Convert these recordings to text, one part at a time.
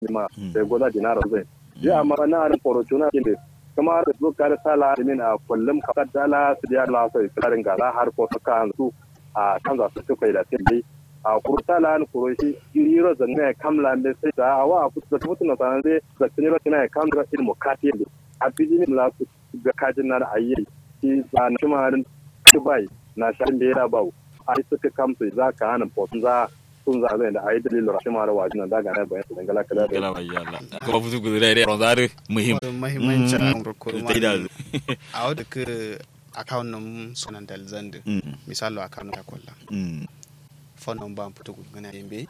ma sai goza dinara zai ya amma na da fortuna ne kuma da su kare sala min a kullum ka dala su ya la sai karin ga har ko saka su a kan za su kai da sai a kurtala an kuroshi iriro zanne kamla me sai da awa ku da mutu na sanan dai da tiniro kina kamra ilmu katiye a bijini la ku ga kajin na ayi shi ba na shimarin dubai na shan da ya bau a yi suka kamsu za ka hana fosun za sun za zai da a yi dalilin rashin mara wajen da daga na bayan su dangala kada da gala mai yalla kuma futu gudure da ronzare muhim mahimmancin an kurkurma da a wadda ka account nan sunan dalzan da misalo account ta kwalla phone number putu gana yembe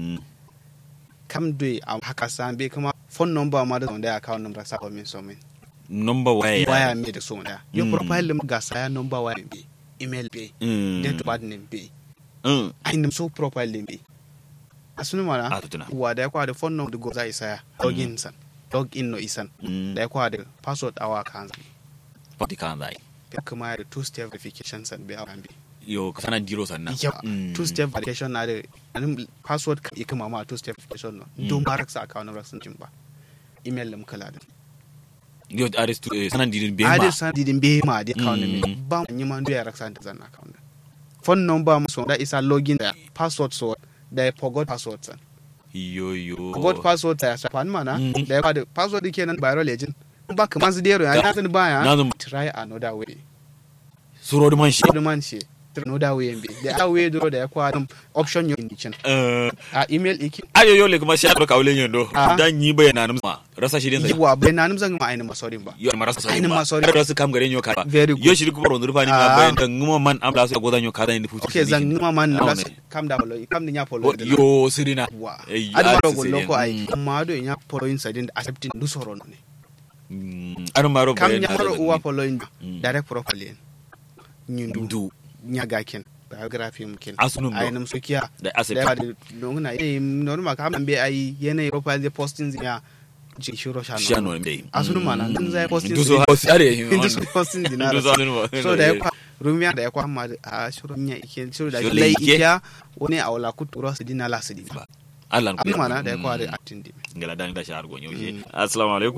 kam doi a haka san be kuma phone number ma da zonda account number sa ko min so min number waya waya me da so da yo profile lim ga saya number waya be email be date of birth name be ai nim so profile lim be asunu mana a tutuna wa da kwa da phone number go za isa login san login no isan da kwa da password awa kan pati kan zai kuma da two step verification san be awan be yo ka sana diro sannan yawa two step verification na da anin password ka ikama ma two step verification no don ba raksa account number sun ba email lim kala da yo aris tu sanan didin be ade ma san didin be ma di account ne ba ni man do ya raksa da zan account phone number mu so da isa login da password so da ya forgot password san yo yo forgot password ta ya sa fan mana da ya kwada password kenan bayro legend ba kaman su dero ya na san baya na zan try another way suro da man shi the man she another way mbe da ya way do da ya kwada option yo indicin eh a email iki ayo yo le kuma shi aka kawlen yando Ah. dan yi bayana nan ma rasa shi din sa yawa bai na nimzan ma ainihin masorin ba yo ma rasa sai Ainihin ba ma sorry. rasu kam garen yo ka Very good. yo shi kuma rondur fani ma Ah. bayan dan nguma man am la so godan yo ka dan ni futu ok zan nima man Ah, na ne. kam da polo kam ni nya polo da yo sirina wa Eh, adu ah, ma si go sirina. loko ai Mm. amma do nya polo in sadin accepting du soro ne Mm, anu maro kam bayan nya na maro da- uwa polo in Mm. direct profile en nyundu du nya gaken biography mkin Asunum do. ai nam sokiya da da asset ya da nonguna eh normal kam be ai yene profile de posting ya ji shiro shano shano ne dai asunu mana dun zai posting du so are inda su posting dinara du so anu so da ya kwa rumiya da ya kwa ma a shirin nya ike shirin da Shirin lai ike. ikiya wani a wala kuturo su dina la su dina Allah abin mana da ya kwa da atin dimi ngala dan da shahar gonyo she assalamu alaikum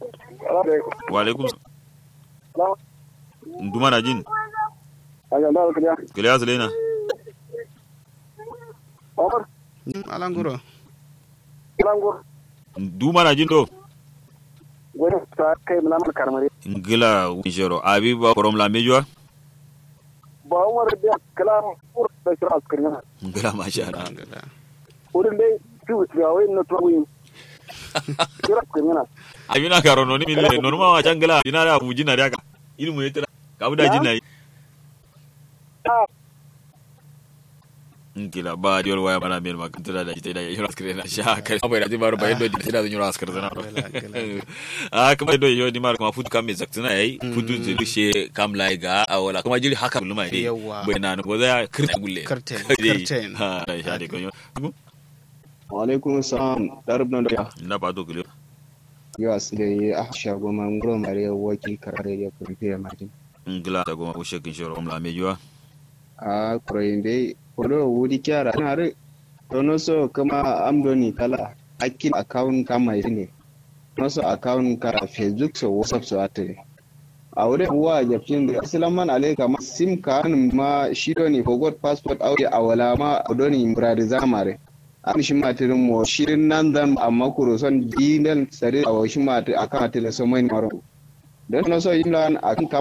wa alaikum nduma na jin kile asalena alanguro nduma na jin do ngila wishero abi ba korom la mejwa ba umar da kalam ur da shira askariya ngila masha Allah wurin dai fiu ga wai na tuwin shira askariya abina karo no ni mille no ma wa changala dina da buji na daga ilmu yetira ka buda jin nayi ngila ba diol waya mana mel makantira da ita da yoro askare na sha kai bai da dibar bai do ita da yoro askare na a kuma do yo di mar kuma futu kam zaktina yayi futu zuru she kam lai ga awala kuma jiri haka luma ne Yawwa. bai na no za kirta gulle Curtain, Dai. curtain. ha da sha de ko yo Waalaikum salam. Darab nan da na ba do gulle ya asile a shago man gro mare waki karare ya kumpe martin. ngila da goma ushe kin shoro la mejuwa A kroinde kodo wudi kyara na re tono so kama amdoni kala akin account kama ne. Tono so account ka Facebook so WhatsApp so ate. A wurin wa jafin da Assalamu alaikum ma sim card ma shido ni forgot passport audio awala ma odoni muradi zamare. an shi matirin mo shirin nan zan amma kuro son dinal sare a washi mati akan atile so mai maro don no so yin lan akan